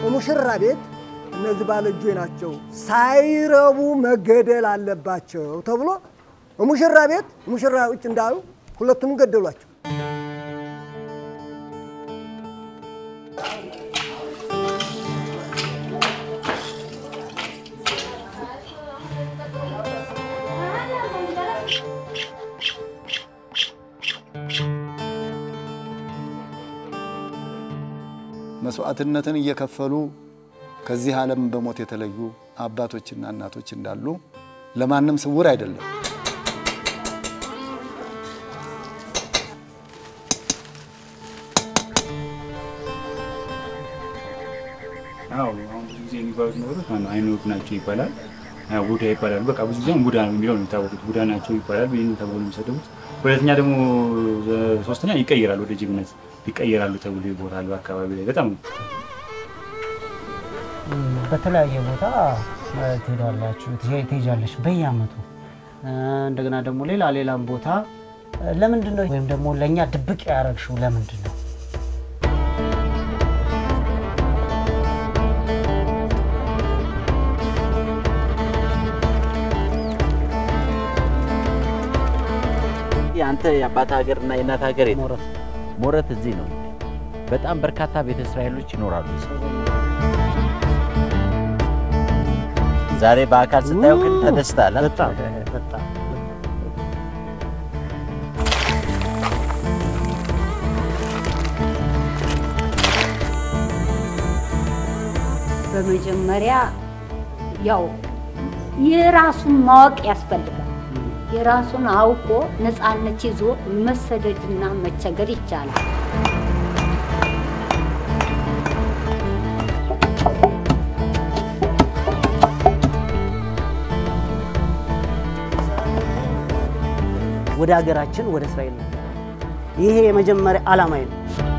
ሙሽራ ቤት እነዚህ ባለእጆች ናቸው ሳይረቡ መገደል አለባቸው ተብሎ ሙሽራ ቤት ሙሽራ ውጭ እንዳሉ ሁለቱም ገደሏቸው። መስዋዕትነትን እየከፈሉ ከዚህ ዓለም በሞት የተለዩ አባቶችና እናቶች እንዳሉ ለማንም ስውር አይደለም። አዎ አሁን ብዙ ጊዜ የሚባሉት ነገሮች ማነው አይኖር ናቸው ይባላል። አዎ ቡዳ ይባላሉ። በቃ ብዙ ጊዜ ቡዳ ነው የሚለው ነው የሚታወቁት። ቡዳ ናቸው ይባላል። ይህን ተብሎ ነው የሚሰደቡት። ሁለተኛ ደግሞ ሶስተኛ ይቀይራሉ፣ ወደ ጅብነት ይቀይራሉ ተብሎ ይቦታል። በአካባቢ ላይ በጣም በተለያየ ቦታ ትሄዳላችሁ ትሄጃለሽ በየአመቱ እንደገና ደግሞ ሌላ ሌላም ቦታ ለምንድን ነው ወይም ደግሞ ለእኛ ድብቅ ያደረግሽው ለምንድን ነው? የአንተ የአባት ሀገር እና የእናት ሀገር የት? ሞረት ሞረት እዚህ ነው። በጣም በርካታ ቤተ እስራኤሎች ይኖራሉ። ዛሬ በአካል ስታየው ግን ተደስታል። አ? በጣም በጣም በመጀመሪያ ያው የራሱን ማወቅ ያስፈልጋል። የራሱን አውቆ ነፃነት ይዞ መሰደድና መቸገር ይቻላል። ወደ ሀገራችን ወደ እስራኤል ነው። ይሄ የመጀመሪያ ዓላማዬ ነው።